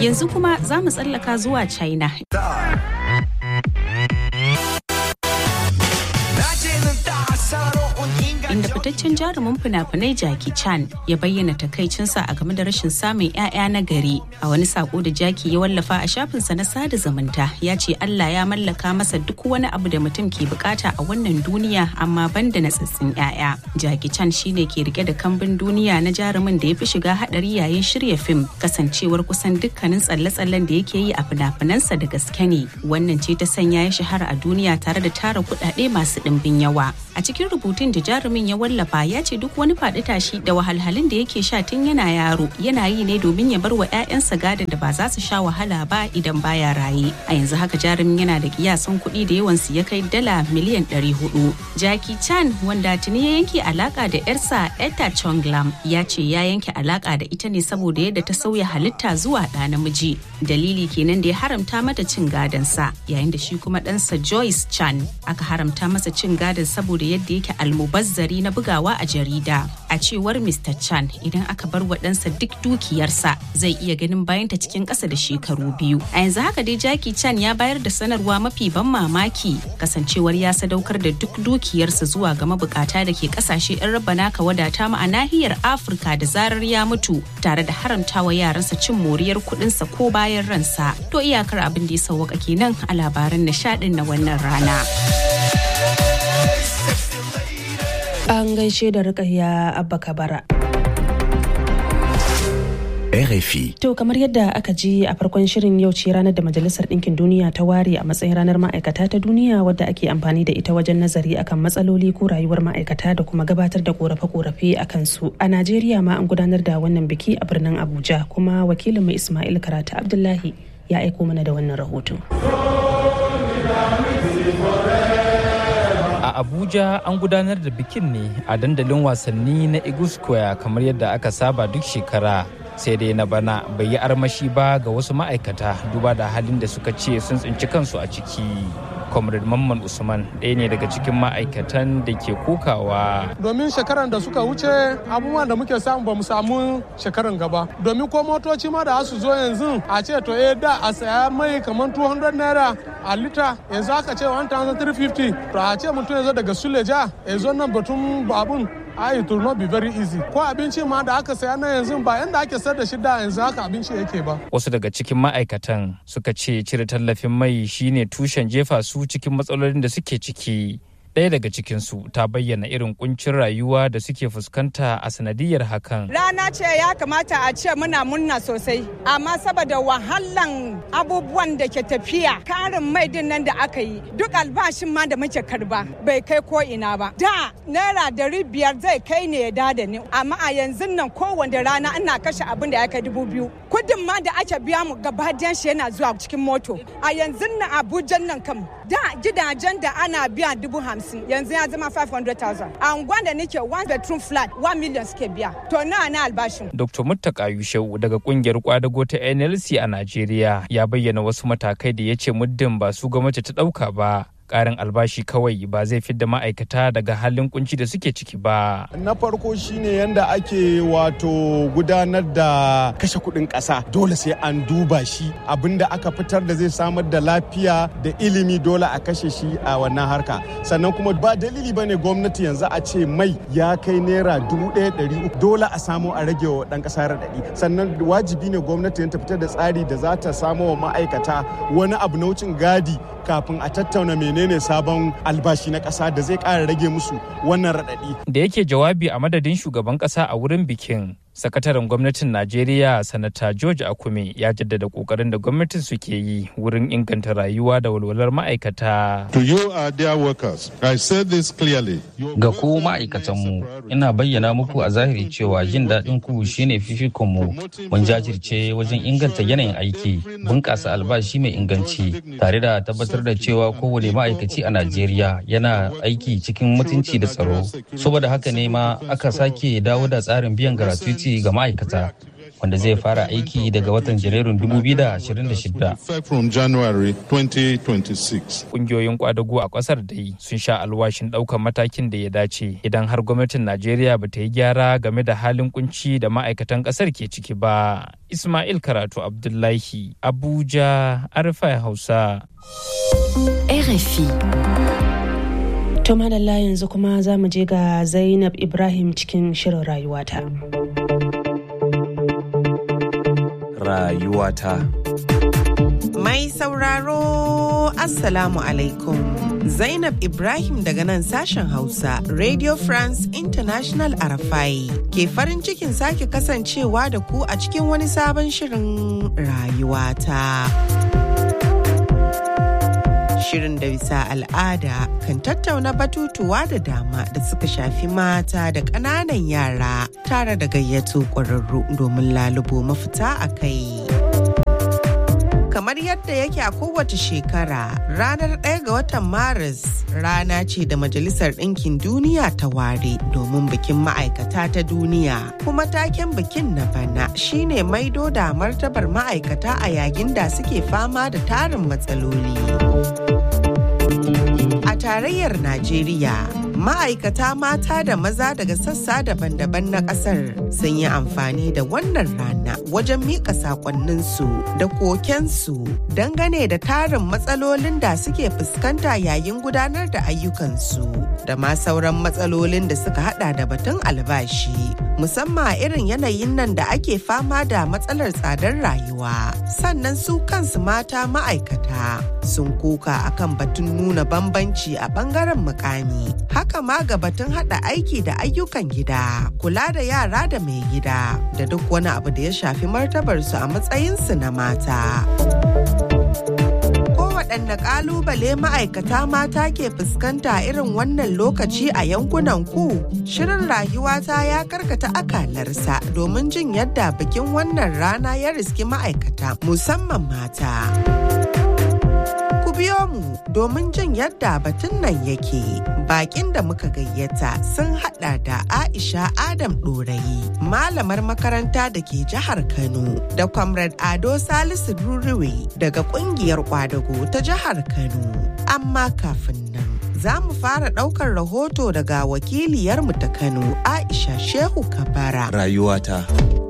Yanzu kuma za mu tsallaka zuwa China. inda fitaccen jarumin fina-finai Jackie Chan ya bayyana takaicinsa a game da rashin samun 'ya'ya na gari. A wani sako da Jackie ya wallafa a shafinsa na sada zumunta ya ce Allah ya mallaka masa duk wani abu da mutum ke bukata a wannan duniya amma banda na tsitsin 'ya'ya. Jackie Chan shine ke rike da kambin duniya na jarumin da ya fi shiga hadari yayin shirya fim kasancewar kusan dukkanin tsalle-tsallen da yake yi a fina-finansa da gaske ne. Wannan ce ta sanya ya shahara a duniya tare da tara kuɗaɗe masu ɗimbin yawa. A cikin rubutun da jarumin ya wallafa ya ce duk wani faɗi tashi da wahalhalun da yake sha tun yana yaro yana yi ne domin ya bar wa 'ya'yansa gadon da ba za su sha wahala ba idan baya raye a yanzu haka jarumin yana da kiyasan kuɗi da yawan su ya kai dala miliyan 400 Jackie Chan wanda tuni ya yanke alaka da yarsa Etta Chonglam ya ce ya yanke alaka da ita ne saboda yadda ta sauya halitta zuwa ɗa namiji dalili kenan da ya haramta mata cin gadon sa yayin da shi kuma ɗansa Joyce Chan aka haramta masa cin gadon saboda yadda yake almubazzari na bugawa a jarida a cewar mr chan idan aka bar wa ɗansa duk dukiyarsa zai iya ganin bayanta cikin ƙasa da shekaru biyu a yanzu haka dai jackie chan ya bayar da sanarwa mafi ban mamaki kasancewar ya sadaukar da duk dukiyarsa zuwa ga mabukata da ke ƙasashe 'yan raba naka wadata ma a nahiyar afirka da zarar ya mutu tare da haramtawa yaransa cin moriyar kuɗinsa ko bayan ransa to iyakar abin da ya sauwaka kenan a labaran nishaɗin na wannan rana. An gaishe da rikayya Abba Kabara. RFI. To kamar yadda aka ji a farkon shirin yau ce ranar da Majalisar Ɗinkin Duniya ta ware a matsayin ranar ma'aikata ta duniya wadda ake amfani da ita wajen nazari akan matsaloli ko rayuwar ma'aikata da kuma gabatar da korafe-korafe a kansu. A Najeriya ma an gudanar da wannan biki a birnin Abuja kuma wakilin mai Ismail Karatu Abdullahi ya aiko mana da wannan rahoto. a abuja an gudanar da bikin ne a dandalin wasanni na eagle square kamar yadda aka saba duk shekara sai dai na bana bai yi armashi ba ga wasu ma'aikata duba da halin da suka ce sun tsinci kansu a ciki comrade mamman usman ɗaya ne daga cikin ma'aikatan da ke kokawa domin shekaran da suka wuce abubuwan da muke samu ba mu samu shekaran gaba domin ko motoci ma da su zo yanzu a ce to eh da a saya mai kamar 200 naira a lita yanzu aka ce 1350 to a ce mutum ya zo daga suleja ya zo nan batun babun ai it will not be very easy ko abinci ma da aka saya na yanzu ba yanda ake sayar da shi da yanzu haka abinci yake ba wasu daga cikin ma'aikatan suka ce cire tallafin mai shine tushen jefa su cikin matsalolin da suke ciki ɗaya daga cikinsu ta bayyana irin kuncin rayuwa da suke fuskanta a sanadiyar hakan. Rana ce ya kamata a ce muna munna sosai, amma saboda wahalan abubuwan da ke tafiya karin mai din nan da aka yi duk albashin ma da muke karba bai kai ko ina ba. Da naira dari biyar zai kai ne ya dada ni, amma a yanzu nan kowanne rana ina kashe abin da ya kai dubu biyu. Kudin ma da ake biya mu gaba shi yana zuwa cikin moto. A yanzu nan Abuja nan kam da gidajen da ana biya dubu hamsin. hamsin yanzu ya zama 500,000 a unguwan da nake one bedroom flat 1 million suke biya to na na albashin dr muttaka yushau daga kungiyar kwadago ta nlc a najeriya ya bayyana wasu matakai da ya ce muddin ba su gwamnati ta dauka ba karin albashi kawai ba zai fidda ma'aikata daga halin kunci da suke ciki ba. Na farko shine yanda ake wato gudanar da kashe kuɗin ƙasa dole sai an duba shi abinda aka fitar da zai samar da lafiya da ilimi dole a kashe shi a wannan harka sannan kuma ba dalili bane gwamnati yanzu a ce mai ya kai naira dubu ɗaya ɗari uku dole a samu a rage wa ɗan ƙasa raɗaɗi sannan wajibi ne gwamnati ta fitar da tsari da za ta samo wa ma'aikata wani abu na wucin gadi kafin a tattauna menene sabon albashi na ƙasa da zai ƙara rage musu wannan raɗaɗi. Da yake jawabi a madadin shugaban ƙasa a wurin bikin, sakataren gwamnatin najeriya sanata george akume ya jaddada kokarin da gwamnatin suke yi wurin inganta rayuwa da walwalar ma'aikata To you are dear workers, I said this clearly. Ga ku ma'aikatanmu, ina bayyana muku a zahiri cewa jin daɗin ku shine fifikonmu. Mun jajirce wajen inganta yanayin aiki, bunƙasa albashi mai inganci, tare da tabbatar da cewa kowane ma'aikaci a Najeriya yana aiki cikin mutunci da tsaro. Saboda haka ne ma aka sake dawo da tsarin biyan gratuity ga ma'aikata. wanda zai fara aiki daga watan Janairun 2026. from January 2026. Kungiyoyin kwadago a kasar dai sun sha alwashin ɗaukar matakin da ya dace idan har gwamnatin Najeriya ba ta yi gyara game da halin kunci da ma'aikatan kasar ke ciki ba. Ismail Karatu Abdullahi, Abuja, Arfa Hausa. RFI. To madalla yanzu kuma za mu je ga Zainab Ibrahim cikin shirin rayuwata. Rayuwata. Mai sauraro Assalamu alaikum. Zainab Ibrahim daga nan sashen Hausa, Radio France International Arafai, ke farin cikin sake kasancewa da ku a cikin wani sabon shirin rayuwata. Shirin da bisa al'ada kan tattauna batutuwa da dama da suka shafi mata da ƙananan yara tare da gayyato ƙwararru domin lalubo mafita a kai. kamar yadda yake a kowace shekara ranar ɗaya ga watan maris rana ce da majalisar ɗinkin duniya ta ware domin bikin ma'aikata ta duniya kuma taken bikin na bana shine maido da martabar ma'aikata a yayin da suke fama da tarin matsaloli a tarayyar najeriya ma'aikata mata da maza daga sassa daban-daban na kasar sun yi amfani da wannan rana wajen mika sakonninsu da kokensu dangane da tarin matsalolin da suke fuskanta yayin gudanar da ayyukansu da ma sauran matsalolin da suka hada da batun albashi musamman a irin yanayin nan da ake fama da matsalar tsadar rayuwa sannan su kansu mata ma'aikata sun kuka akan batun nuna bambanci a bangaren mukami haka ma ga batun hada aiki da ayyukan gida kula da yara da mai gida da duk wani abu da ya shafi martabarsu a matsayinsu na mata. waɗanne ƙalubale ma'aikata mata ke fuskanta irin wannan lokaci a yankunan ku shirin rayuwata ya karkata akalarsa domin jin yadda bikin wannan rana ya riski ma'aikata musamman mata. Ku biyo mu domin jin yadda batun nan yake. Bakin da muka gayyata sun hada da Aisha Adam Ɗorayi, malamar makaranta da ke jihar Kano, da Comrade Ado Salisu Ruriwe daga kungiyar kwadago ta jihar Kano. Amma kafin nan. Za mu fara ɗaukar rahoto daga wakiliyarmu ta Kano, Aisha Shehu Kabara. Rayuwata.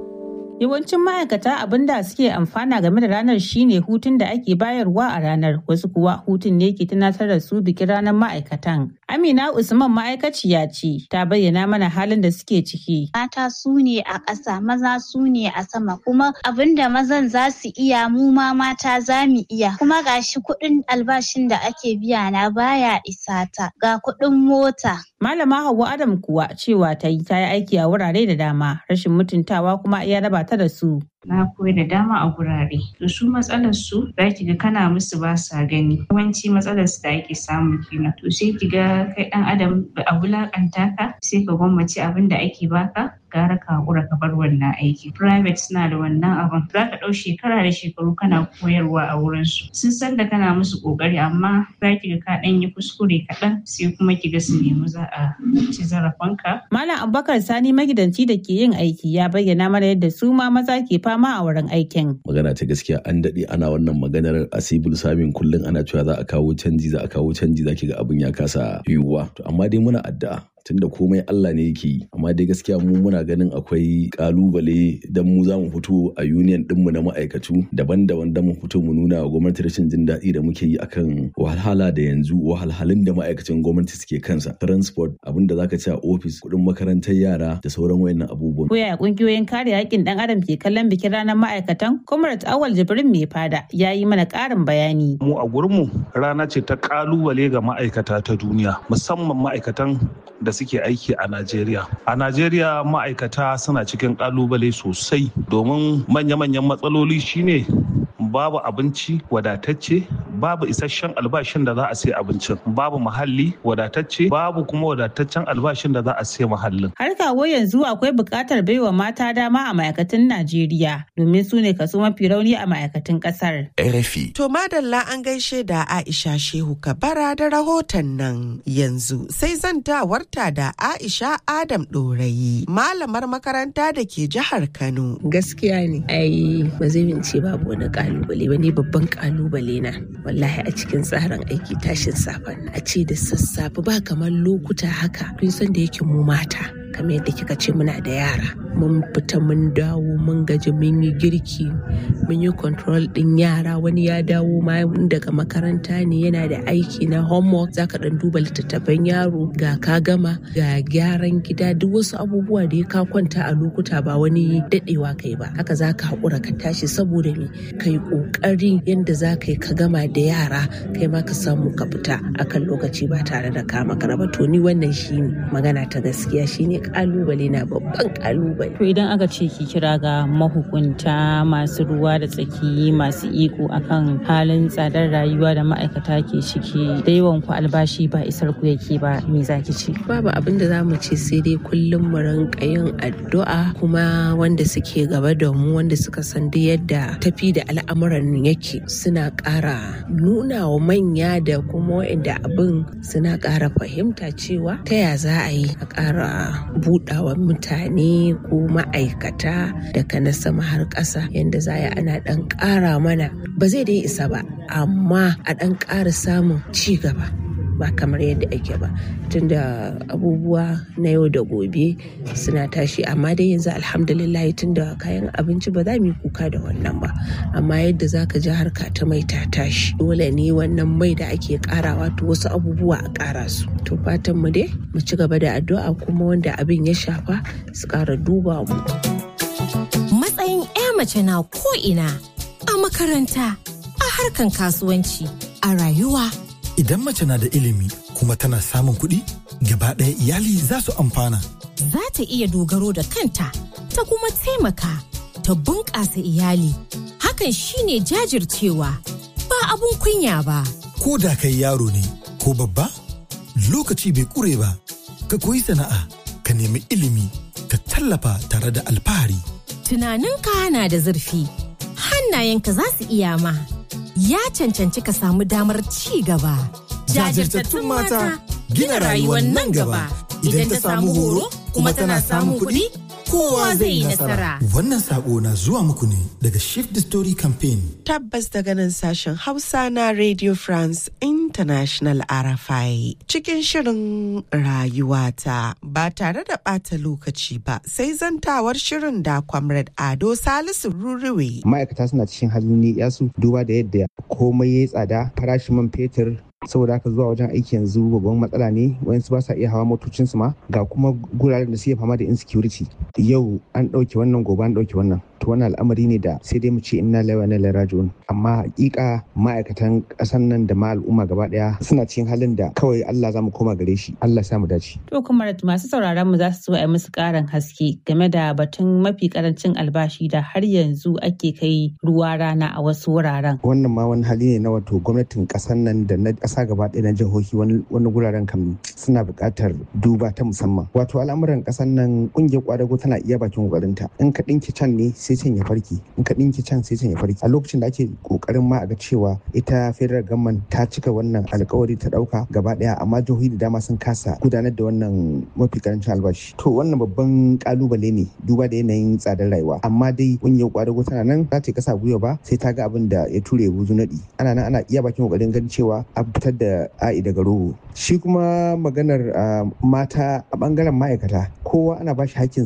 Yawancin ma'aikata abin da suke amfana game da ranar shine hutun da ake bayarwa a ranar wasu kuwa hutun ne ke tunatar da su bikin ranar ma'aikatan. Amina Usman ma'aikaciya ce ta bayyana mana halin da suke ciki. Mata su ne a ƙasa maza su ne a sama kuma abin da mazan za su iya mu ma mata za mu iya kuma gashi kuɗin albashin da ake biya na baya isa ta ga kuɗin mota. Malama Hauwa Adam kuwa cewa ta yi ta yi aiki a wurare da dama rashin mutuntawa kuma iya raba ta da su. na koyi da dama a gurare to su matsalar su za ki ga kana musu ba sa gani yawanci matsalar su da ake samu kenan to sai ki ga kai dan adam a wulakanta ka sai ka gwammace abin da ake baka gara ka hakura ka bar wannan aiki private suna da wannan abin za ka ɗau shekara da shekaru kana koyarwa a wurin su sun san da kana musu kokari amma za ki ga ka ɗan yi kuskure kaɗan sai kuma ki ga su nemi za a ci zarafinka. Malam Abubakar Sani magidanci da ke yin aiki ya bayyana mana yadda su ma maza ke fama a wurin aikin. Magana ta gaskiya an daɗe ana wannan maganar a civil samin kullum ana cewa za a kawo canji za a kawo canji za ki ga abin ya kasa yiwuwa. To amma dai muna addu'a tunda komai Allah ne yake yi amma dai gaskiya mu muna ganin akwai kalubale dan mu za mu fito a union dinmu na ma'aikatu daban-daban da mu fito mu nuna wa gwamnati rashin jin daɗi da muke yi akan wahalhala da yanzu wahalhalun da ma'aikacin gwamnati suke kansa transport abin da zaka ci a ofis kuɗin makarantar yara da sauran wayannan abubuwan. Ko yaya kungiyoyin kare haƙƙin ɗan adam ke kallon bikin ranar ma'aikatan? Comrade Awal Jibrin mai fada ya yi mana ƙarin bayani. Mu a gurinmu rana ce ta kalubale ga ma'aikata ta duniya musamman ma'aikatan da suke aiki a Najeriya. A Najeriya ma'aikata suna cikin kalubale sosai domin manya-manyan matsaloli shine babu abinci wadatacce babu isasshen albashin da za a sai abincin babu muhalli wadatacce babu kuma wadataccen albashin da za a sai muhallin har kawo yanzu akwai buƙatar baiwa mata dama a ma'aikatan Najeriya domin su ne kaso mafi rauni a ma'aikatan ƙasar. RFI. To madalla an gaishe da Aisha Shehu Kabara da rahoton nan yanzu sai zantawarta da Aisha Adam Ɗorayi malamar makaranta da ke jihar Kano. Gaskiya ne, ai ba zai ce babu wani kalubale ba ne babban kalubale na wallahi a cikin tsarin aiki tashin safen a ce da sassafe ba kamar lokuta haka kun san da yake mu mata kamar yadda kika ce muna da yara mun fita mun dawo mun gaji mun yi girki mun yi control din yara wani ya dawo ma daga makaranta ne yana da aiki na homework zaka dan duba littattafan yaro ga ka gama ga gyaran gida duk wasu abubuwa da ya ka kwanta a lokuta ba wani dadewa kai ba haka zaka haƙura ka tashi saboda me kai ƙoƙari yadda za ka yi ka gama da yara kai ma ka samu ka fita akan lokaci ba tare da ka makara ba to ni wannan shine magana ta gaskiya shine kalubale na babban kalubale to idan aka ce ki kira ga mahukunta masu ruwa da tsaki masu iko akan halin tsadar rayuwa da ma'aikata ke ciki da yawan ku albashi ba isar ku yake ba me zaki ce babu abin da zamu ce sai dai kullum mu rinka yin addu'a kuma wanda suke gaba da mu wanda suka san da yadda tafi da al'amuran yake suna ƙara nuna wa manya da kuma waɗanda abin suna ƙara fahimta cewa ta ya za a yi a ƙara buɗawa mutane ko ma'aikata daga na sama har ƙasa yadda za a ana ɗan ƙara mana ba zai dai isa ba amma a ɗan ƙara samun ci gaba ba kamar yadda ake ba tunda abubuwa na yau da gobe suna tashi amma dai yanzu alhamdulillah tunda kayan abinci ba za mu yi kuka da wannan ba amma yadda za ka ji harka ta mai ta tashi dole ne wannan mai da ake karawa to wasu abubuwa a kara su to fatan mu dai mu ci gaba da addu'a kuma wanda abin ya shafa su kara duba mu matsayin 'ya mace na ko ina a makaranta a harkan kasuwanci a rayuwa Idan mace na da ilimi kuma tana samun kuɗi, gaba ɗaya iyali za su amfana. Za ta iya dogaro da kanta, ta kuma taimaka, ta bunƙasa iyali. Hakan shine jajircewa, ba abun kunya ba. Ko da kai yaro ne, ko babba, lokaci bai ƙure ba, ka koyi sana'a, ka nemi ilimi, ka tallafa tare da alfahari. Tunaninka na da zurfi, hannayenka za su iya ma. ya cancanci ka samu damar ci gaba. Jajirtattun mata gina rayuwar nan gaba idan ta samu horo kuma tana samun kuɗi kowa zai yi nasara. Wannan sako na zuwa muku ne daga Shift the Story Campaign. Tabbas daga nan sashen Hausa na Radio France International RFI cikin shirin rayuwata ba tare da ɓata lokaci ba sai zantawar shirin da Comrade Ado Salisu Ruriwe. Ma'aikata suna cikin halin yasu duba da yadda komai ya tsada farashin man fetur saboda haka zuwa wajen aiki yanzu babban matsala ne wayansu ba sa iya hawa motocinsu ma ga kuma guraren da suke fama da insecurity yau an ɗauke wannan gobe an ɗauke wannan to wannan al'amari ne da sai dai mu ce inna lillahi wa inna ilaihi raji'un amma hakika ma'aikatan ƙasar nan da ma al'umma gaba ɗaya suna cikin halin da kawai Allah za mu koma gare shi Allah sa mu dace to kuma masu sauraron mu za su so a musu ƙarin haske game da batun mafi karancin albashi da har yanzu ake kai ruwa rana a wasu wuraren wannan ma wani hali ne na wato gwamnatin ƙasar nan da na ƙasa gaba ɗaya na jihohi wani guraren kam suna buƙatar duba ta musamman wato al'amuran ƙasar nan ƙungiyar ƙwadago tana iya bakin ƙoƙarinta in ka ɗinki can ne sai can ya farki in ka ɗinki can sai can ya farki a lokacin da ake ƙoƙarin ma a ga cewa ita federal government ta cika wannan alkawari ta ɗauka gaba ɗaya amma jihohi da dama sun kasa gudanar da wannan mafi karancin albashi to wannan babban ƙalubale ne duba da yanayin tsadar rayuwa amma dai ƙungiyar ƙwadago tana nan za ta kasa gwiwa ba sai ta ga abin da ya ture buzu naɗi ana nan ana iya bakin ƙoƙarin ganin cewa an fitar da a'i daga rogo shi kuma maganar mata a bangaren ma'aikata kowa ana bashi hakkin